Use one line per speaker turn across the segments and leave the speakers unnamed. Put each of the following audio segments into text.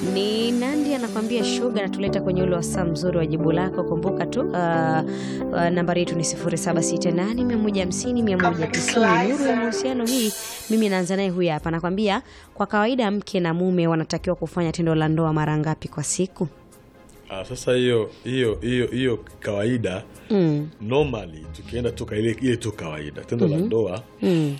Ni Nandi anakwambia shuga, natuleta kwenye ule wasaa mzuri wa jibu lako. Kumbuka tu uh, uh, nambari yetu ni 0768150190. Nuru ya mahusiano hii, mimi naanza naye huyu hapa, anakwambia kwa kawaida mke na mume wanatakiwa kufanya tendo la ndoa mara ngapi kwa siku?
Ah, sasa hiyo hiyo hiyo hiyo kawaida
Mm.
normally tukienda tu ka- ile ile tu kawaida tendo la ndoa
Mm.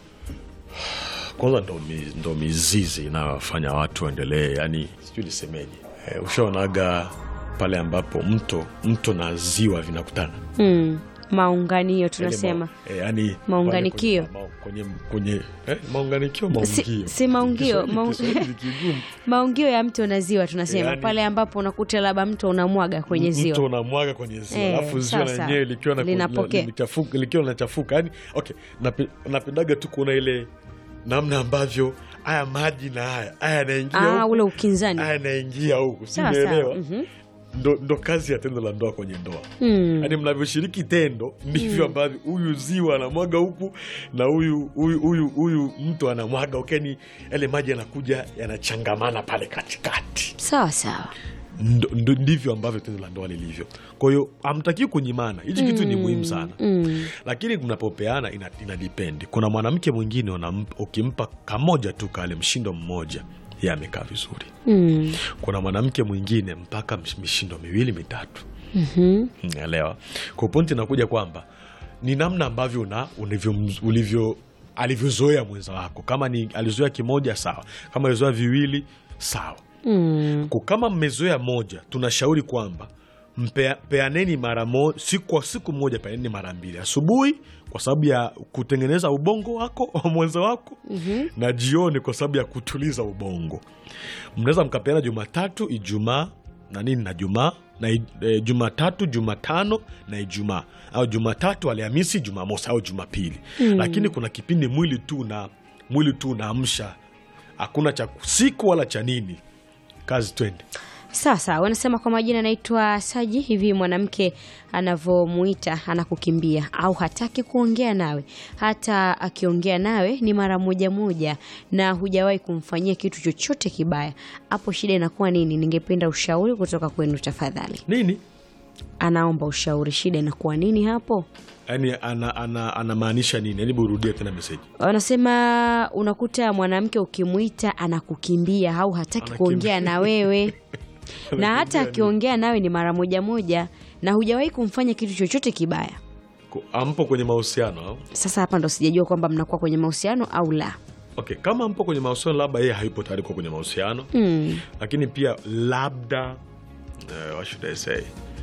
kwanza ndo, mi, ndo mizizi inayofanya watu waendelee yani sijui nisemeje eh, ushaonaga pale ambapo mto mto na ziwa vinakutana
Mm. Maunganio
Yaani
tunasema
ma- eh, yani
Maunganikio.
pale kwenye, ma- kwenye, kwenye eh, maunganikio
Si-
maungio
si maungio,
Kiswahili-
maung-
Kiswahili kigumu.
maungio ya mto na ziwa tunasema
Yaani-
pale ambapo unakuta labda mto unamwaga kwenye
mto
ziwa.
unamwaga kwenye ziwa
Eh,
alafu ziwa
sawa,
lenyewe likiwa na-
Linapokea.
linachafuka- likiwa linachafuka yani okay nape- napendaga tu kuona ile namna ambavyo haya maji na haya haya yanaingia
Ah,
huku,
ule ukinzani.
haya yanaingia huku
Sawa,
simeelewa
sawa. Mhm.
ndo, ndo kazi ya tendo la ndoa kwenye ndoa
Mm.
yaani mnavyoshiriki tendo ndivyo ambavyo huyu ziwa anamwaga huku na huyu huyu huyu huyu mtu anamwaga ukeni yale maji yanakuja yanachangamana pale katikati
Sawa sawa.
Ndo- ndo- ndivyo ambavyo tendo la ndoa lilivyo kwa hiyo hamtakii kunyimana hichi kitu ni muhimu sana
Mm.
lakini mnapopeana ina, ina depend kuna mwanamke mwingine unamp- ukimpa kamoja tu kale mshindo mmoja ye amekaa vizuri
Mm.
kuna mwanamke mwingine mpaka msh- mishindo miwili mitatu
Mhm.
naelewa kwa pointi inakuja kwamba ni namna ambavyo una ulivyo, ulivyo alivyozoea mwenza wako kama ni alizoea kimoja sawa kama alizoea viwili sawa
Mm.
Kwa kama mmezoea moja tunashauri kwamba mpea- peaneni mara mo, siku kwa siku moja peaneni mara mbili asubuhi kwa sababu ya kutengeneza ubongo wako wa mwenza wako
Mhm.
na jioni kwa sababu ya kutuliza ubongo mnaweza mkapeana jumatatu ijumaa na nini na jumaa na i- e, jumatatu jumatano na ijumaa au jumatatu alhamisi jumamosi au jumapili lakini kuna kipindi mwili tu na mwili tu unaamsha hakuna cha siku wala cha nini kazi twende
Sawa sawa, wanasema kwa majina anaitwa Saji. Hivi mwanamke anavyomuita anakukimbia au hataki kuongea nawe, hata akiongea nawe ni mara moja moja na hujawahi kumfanyia kitu chochote kibaya, hapo shida inakuwa nini? Ningependa ushauri kutoka kwenu tafadhali.
nini
Anaomba ushauri, shida inakuwa nini hapo?
yaani anamaanisha ana, anamaanisha nini yaani burudie tena meseji
Wanasema unakuta mwanamke ukimwita anakukimbia au hataki
Anakimbia.
kuongea na wewe na hata
Anakimbia
akiongea nawe ni mara moja moja na hujawahi kumfanya kitu chochote kibaya.
Ko- ampo kwenye mahusiano au?
Sasa hapa ndo sijajua kwamba mnakuwa kwenye mahusiano au la.
okay kama mpo kwenye mahusiano labda yeye hayupo tayari kuwa kwenye mahusiano
Mm.
lakini pia labda uh, what should I say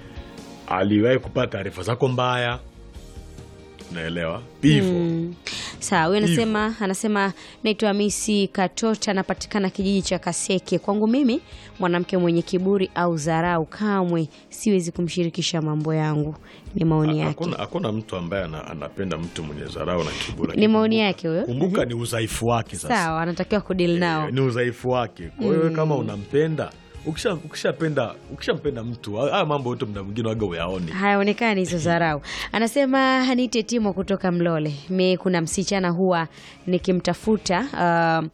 aliwahi kupata taarifa zako mbaya naelewa hivyo
Mm. Sawa, huyu anasema anasema naitwa Hamisi Katota, anapatikana kijiji cha Kaseke. Kwangu mimi mwanamke mwenye kiburi au dharau, kamwe siwezi kumshirikisha mambo yangu. Ni maoni yake,
hakuna hakuna mtu ambaye ana, anapenda mtu mwenye dharau na kiburi
ni maoni yake huyo.
kumbuka ni udhaifu wake sasa
Sawa, anatakiwa kudili nao.
ni udhaifu wake kwa hiyo kama unampenda ukisha- ukishapenda ukishampenda mtu haya mambo yote mda mwingine waga uyaoni
hayaonekani hizo dharau. Anasema niite Timo kutoka Mlole. Mi kuna msichana huwa nikimtafuta uh,